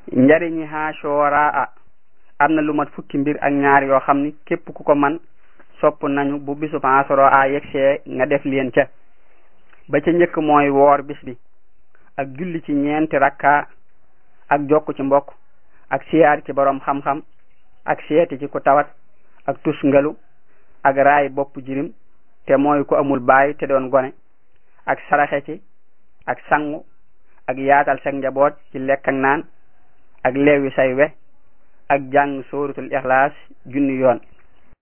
njariñi Ashura a am na lu mat fukki mbir ak ñaar yoo xam ni képp ku ko man sopp nañu bu bisub Ashura a yegsee nga def leen ca ba ca njëkk mooy woor bis bi ak julli ci ñeenti rakka ak jokk ci mbokk ak siyaar ci borom xam-xam ak seeti ci ku tawat ak tusngalu ak raay bopp jirim te mooy ku amul baay te doon gone ak saraxe ci ak sangu ak yaatal sag njaboot ci lekk ak naan ak leewi say we ak jàng sóoratul ixlaas junni yoon